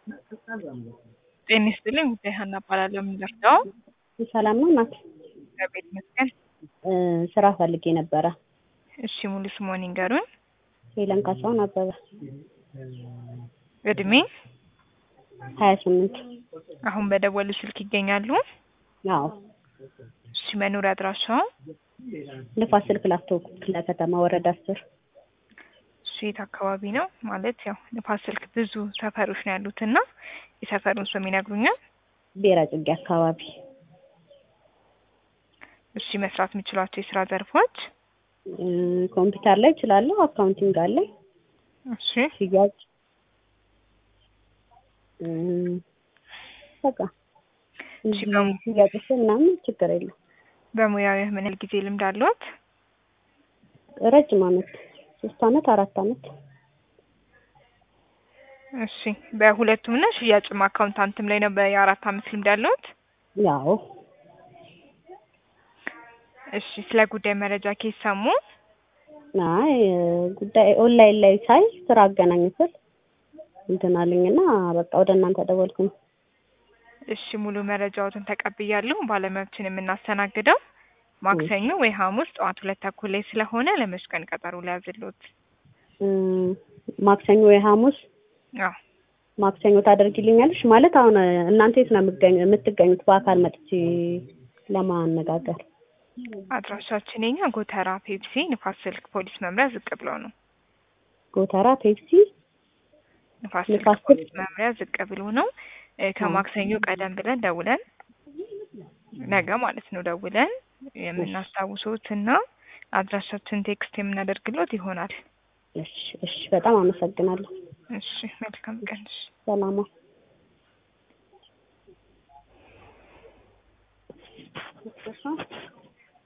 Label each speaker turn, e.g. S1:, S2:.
S1: ጤና ይስጥልኝ ጉዳይ ሀና እባላለሁ። የምንደርሰው
S2: ሰላም ነው እናት?
S1: እግዚአብሔር ይመስገን።
S2: ስራ ፈልጌ ነበረ።
S1: እሺ ሙሉ ስምዎን ይንገሩን?
S2: ሄለን ካሳሁን አበበ።
S1: እድሜ?
S2: ሀያ ስምንት
S1: አሁን በደወሉ ስልክ ይገኛሉ?
S2: አዎ።
S1: እሺ መኖሪያ አድራሻው?
S2: ንፋስ ስልክ ላፍቶ ክፍለ ከተማ ወረዳ አስር
S1: እሺ የት አካባቢ ነው? ማለት ያው ንፋስ ስልክ ብዙ ሰፈሮች ነው ያሉት እና የሰፈሩን ስም ይነግሩኛል?
S2: ብሔረ ጽጌ አካባቢ።
S1: እሺ መስራት የሚችሏቸው የስራ ዘርፎች?
S2: ኮምፒውተር ላይ እችላለሁ። አካውንቲንግ አለኝ።
S1: እሺ
S2: ሽያጭ በቃ
S1: እሺ በሙ-
S2: ሽያጭ ምናምን ችግር የለም።
S1: በሙያው ምን ያህል ጊዜ ልምድ አለዎት?
S2: ረጅም አመት ሶስት አመት አራት አመት
S1: እሺ በሁለቱም ነው ሽያጭም አካውንታንትም ላይ ነው በየአራት አመት ልምድ ያለዎት?
S2: ያው
S1: እሺ ስለ ጉዳይ መረጃ ከየት ሰሙ?
S2: አይ ጉዳይ ኦንላይን ላይ ሳይ ስራ አገናኝ ስል እንትን አለኝና በቃ ወደ እናንተ ደወልኩኝ።
S1: እሺ ሙሉ መረጃዎትን ተቀብያለሁ። ባለሙያዎችን የምናስተናግደው ማክሰኞ ወይ ሐሙስ ጠዋት ሁለት ተኩል ላይ ስለሆነ ለመች ቀን ቀጠሮ ሊያዝልዎት?
S2: እም፣ ማክሰኞ ወይ ሐሙስ
S1: አዎ
S2: ማክሰኞ ታደርጊልኛለሽ? ማለት አሁን እናንተ የት ነው የምትገኙ የምትገኙት? በአካል መጥቼ ለማነጋገር
S1: አድራሻችን የኛ ጎተራ ፔፕሲ ንፋስ ስልክ ፖሊስ መምሪያ ዝቅ ብለው ነው።
S2: ጎተራ ፔፕሲ
S1: ንፋስ ስልክ
S2: ንፋስ ስልክ
S1: ፖሊስ መምሪያ ዝቅ ብሎ ነው። እ ከማክሰኞ ቀደም ብለን ደውለን ነገ ማለት ነው ደውለን የምናስታውሶት እና አድራሻችን ቴክስት የምናደርግሎት ይሆናል።
S2: እሺ፣ እሺ። በጣም አመሰግናለሁ።
S1: እሺ መልካም ቀን። እሺ
S2: ሰላማ